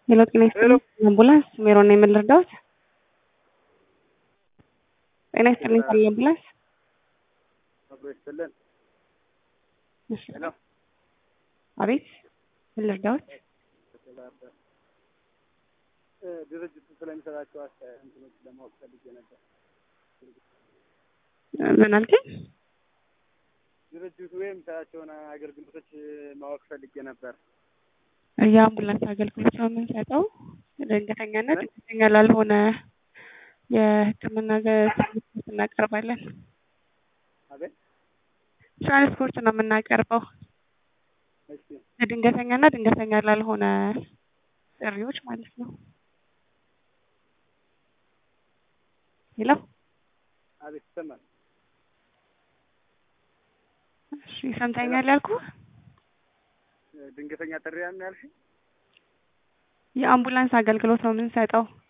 ሄሎ ጤና ይስጥልኝ አምቡላንስ ሜሮን ነው የምንረዳዎት? ጤና ይስጥልኝ ካለ አምቡላንስ አብሮ ይስጥልን። እሺ አቤት ምን ልርዳዎት? ድርጅቱ ስለሚሰጣቸው አስተያየት እንትኖች ለማወቅ ፈልጌ ነበር። ምን አልከኝ? ድርጅቱ የሚሰጣቸውን አገልግሎቶች ማወቅ ፈልጌ ነበር። የአምቡላንስ አገልግሎት ነው የምንሰጠው ድንገተኛና ድንገተኛ ላልሆነ የሕክምና ትራንስፖርት እናቀርባለን። አቤት ትራንስፖርት ነው የምናቀርበው እሺ ለድንገተኛና ድንገተኛ ላልሆነ ጥሪዎች ማለት ነው። ሄሎ አቤት ይሰማል። እሺ ሰምተኛል ያልኩህ ድንገተኛ ጥሪ ያን ያልሽ የአምቡላንስ አገልግሎት ነው የምንሰጠው